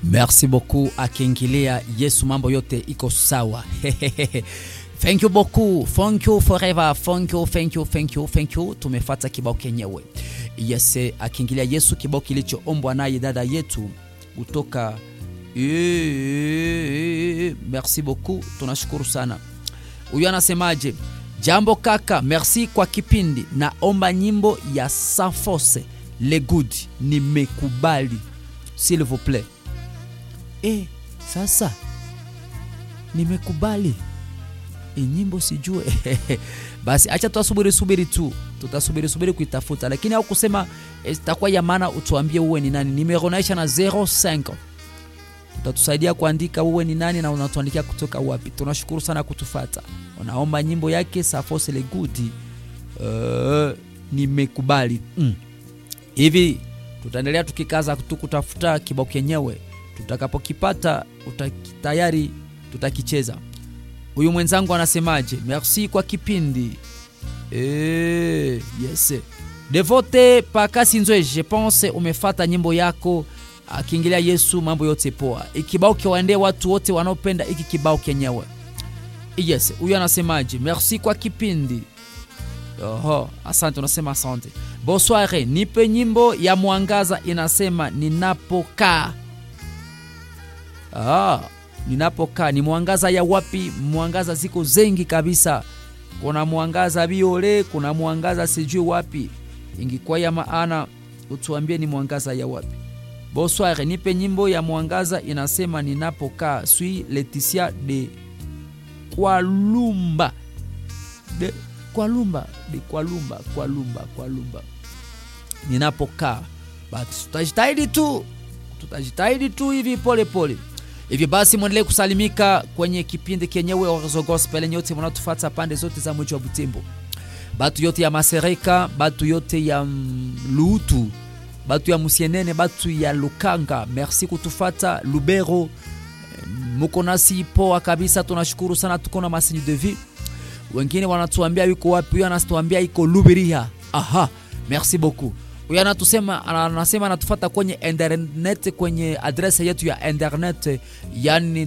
merci beaucoup akiingilia yesu mambo yote iko sawa thank you beaucoup thank you forever thank you thank you thank you thank you tumefata kibao kenyewe yes akiingilia yesu kibao kilichoombwa naye dada yetu kutoka Eh, merci beaucoup tunashukuru sana huyu anasemaje jambo kaka merci kwa kipindi naomba nyimbo ya safose le good nimekubali s'il vous plaît e, sasa nimekubali e, nyimbo sijue basi acha tutasubiri subiri tu tutasubiri subiri kuitafuta lakini au kusema itakuwa ya maana utuambie uwe ni nani nimero naisha na 05 utatusaidia kuandika uwe ni nani na unatuandikia kutoka wapi tunashukuru sana kutufata unaomba nyimbo yake safose le gudi uh, nimekubali mm. hivi tutaendelea tukikaza tu kutafuta kibao kenyewe tutakapokipata uta- tayari tutakicheza huyu mwenzangu anasemaje merci kwa kipindi Eh, yes devote pakasinzwe je pense umefata nyimbo yako akiingilia yesu mambo yote poa ikibao kiwaendee watu wote wanaopenda iki kibao kenyewe yes huyu anasemaje merci kwa kipindi Oho, asante unasema asante bonsoire nipe nyimbo ya mwangaza inasema ninapokaa ah, ninapokaa ni mwangaza ya wapi mwangaza ziko zengi kabisa kuna mwangaza biole kuna mwangaza sijui wapi ingikuwa ya maana utuambie ni mwangaza ya wapi bonsoir nipe nyimbo ya mwangaza inasema ninapokaa sui leticia de kwalumba de kwalumba de kwalumba kwalumba kwalumba ninapokaa but tutajitahidi tu tutajitahidi tu hivi pole pole hivyo basi mwendelee kusalimika kwenye kipindi kenyewe Orzo Gospel nyote mnatufata pande zote za mji wa Butembo batu yote ya Masereka batu yote ya mm, Lutu batu ya Musienene batu ya Lukanga merci kutufata Lubero Eh, muko nasi poa kabisa tunashukuru sana tuko na masini de vie wengine wanatuambia yuko wapi huyo anatuambia iko Lubiria aha merci beaucoup huyo anatusema anasema anatufata kwenye internet kwenye adrese yetu ya internet yani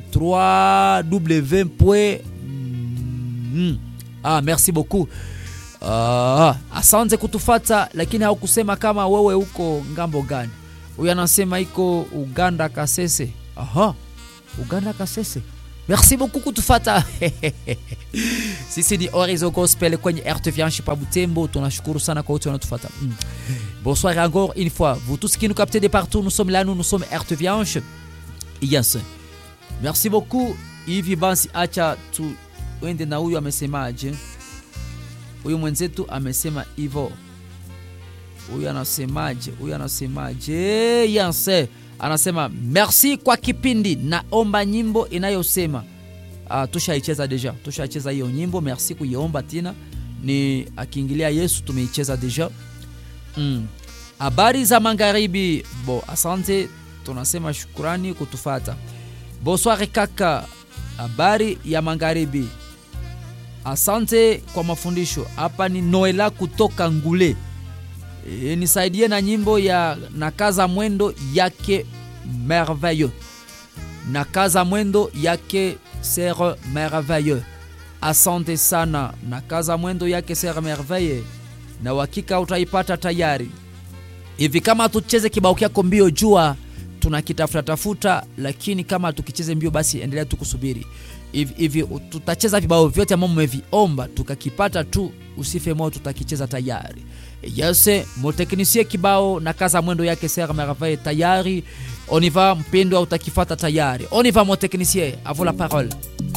3w mm, ah, merci beaucoup Ah, asante kutufata lakini haukusema kama wewe uko ngambo gani huyu anasema iko uganda kasese aha uganda kasese merci beaucoup kutufata sisi ni orizo gospel kwenye rtvianche pa butembo tunashukuru sana kwa wote wanatufata mm. bonsoir encore une fois vous tous qui nous captez de partout nous sommes là nous nous sommes rtvianche yes merci beaucoup hivi basi acha tuende na huyu amesemaje huyu mwenzetu amesema hivo huyu anasemaje huyu anasemaje yanse anasema merci kwa kipindi naomba nyimbo inayosema uh, tushaicheza deja tushaicheza hiyo nyimbo merci kuiomba tena ni akiingilia yesu tumeicheza deja mm. habari za magharibi bo asante tunasema shukurani kutufata bonsoir kaka habari ya magharibi asante kwa mafundisho hapa ni noela kutoka ngule e, nisaidie na nyimbo ya nakaza mwendo yake merveilleux nakaza mwendo yake ser merveilleux asante sana nakaza mwendo yake ser merveille na uhakika utaipata tayari hivi kama tucheze kibao kyako mbio jua tunakitafuta tafuta lakini kama tukicheze mbio basi endelea tu kusubiri hivi hivi tutacheza vibao vyote ambavyo mmeviomba tukakipata tu usife moyo tutakicheza tayari yese moteknisie kibao na kaza mwendo yake ser merveille tayari on y va mpendwa utakifata tayari on y va moteknisie à vous la parole